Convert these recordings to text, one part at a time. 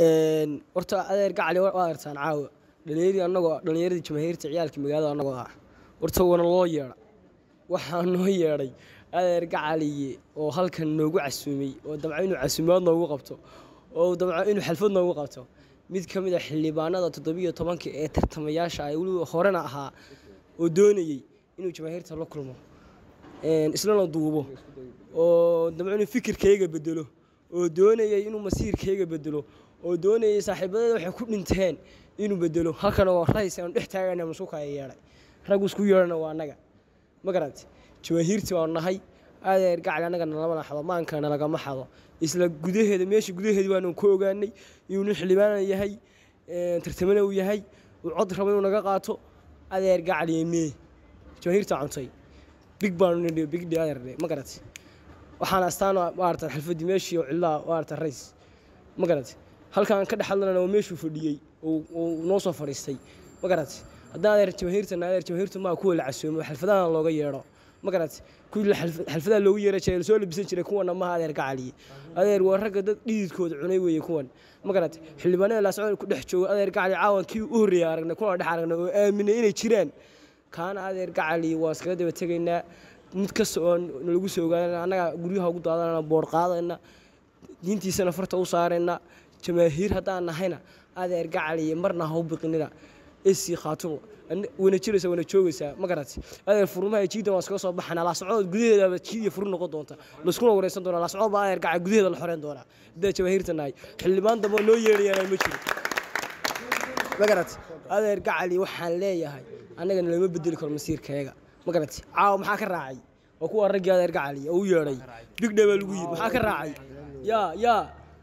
horta adeer gacali waa artaan caawa dhalinyari anagoo dhalinyaradii jamaahiirta ciyaalka magaalada anagoo ah horta wana loo yeedha waxaa noo yeedhay adeer gacaliye oo halkan noogu casuumay oo damco inuu casuumaad noogu qabto oo damco inuu xalfad noogu qabto mid ka mid a xildhibaanada toddobiyo tobanka ee tartamayaasha ay weliba horena ahaa oo doonayey inuu jamaahiirta la kulmo islana duubo oo damco inuu fikirkayga bedelo oo doonayay inuu masiirkayga bedelo oo doonayay saaxiibadeeda waxay ku dhinteen inuu bedelo halkan oo rays aanu dhex taagana masuukaya yeedhay raggu isku yeedhana waa annaga ma garante jamaahiirtii waanu nahay adeer gacli annaga nalama xado maankana lagama xado isla gudaheeda meesha gudaheeda baanu ku ogaanay inuu nin xildhibaana yahay tartamana uu yahay uu cod rabo inuu naga qaato adeer gacli mee jamaahiirta cuntay big baanu nidhi big dhe adeer ma garate waxaana astaan maarata xalfadii meeshii oo cillaha maarata rays ma garate halkaan ka dhex hadlanana waa meeshuu fadhiyey uu noo soo fadhiistay ma garate haddaan adeer jamaahiirtana adeer jamaahiirtu maa kuwa la casoomo xalfadahan looga yeedho ma garate kuwii xalfadaha loogu yeera jiray lasoo labisan jiray kuwana maha adeer gacaliye adeer waa ragga dad dhididkooda cunay weeye kuwan ma garate xildhibaanada laasocod ku dhex joogo adeer gacali caawan kii u horreeyay aragnay kuna dhex aragnay oo aaminay inay jiraan kaana adeer gacali waa iskaga daba tegaynaa mid kasta oo nalagu soo ogaadana annaga guryaha ugu daadanana boor qaadayna diintiisana farta u saarayna jamaahiir haddaan nahayna adeer gacaliye marna ha u biqinina esi khaatumo wana jiraysa wana joogaysaa ma garati adeer furmaha jiidan waa iskaga soo baxana laasocdood gudaheedaba jiid iyo furu noqon doonta layskuna wareysan doona laasocdood baa adeer gacal gudaheeda la xoreyn doonaa haddaa jamaahiirta nahay xildhibaan dambe noo yeedhayaan ma jiro ma garati adeer gacali waxaan leeyahay annagana lama bedeli karo masiirkayaga ma garati caawa maxaa ka raacay waa kuwa raggii adeer gacali oo u yeedhay bigdhe baa lagu yidhi maxaa ka raacay yaa yaa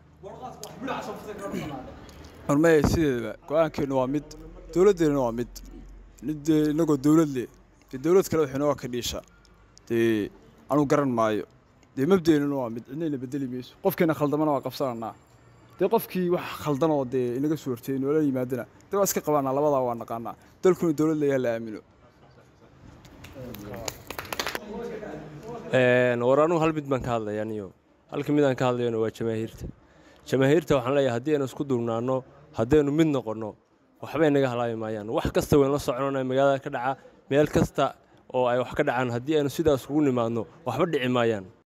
hormeye sideedaba go-aankeennu waa mid dowladdeennuna waa mid dee innagoo dowlad leh dee dowlad kale waxay nooga ka dhiisha dee anuu garan maayo dee mabdeennuna waa mid cidnayna bedeli mayso qofkeena khaldamana waa qabsananaa dee qofkii wax khaldanoo dee inaga soo hortay noola yimaadana dee waa iska qabaanaa labadaa waa naqaanaa dalkuna dowlad leeyaha la aamino war anugu hal mid baan ka hadlaya aniyo halka mid aan ka hadlayona waa jamaahiirta jamaahiirta waxaan leeyahay haddii aynu isku duubnaanno haddaynu mid noqonno waxbay naga halaabi maayaan wax kasta wayn la soconana magaalada ka dhaca meel kasta oo ay wax ka dhacaan haddii aynu sidaas ugu nimaadno waxba dhici maayaan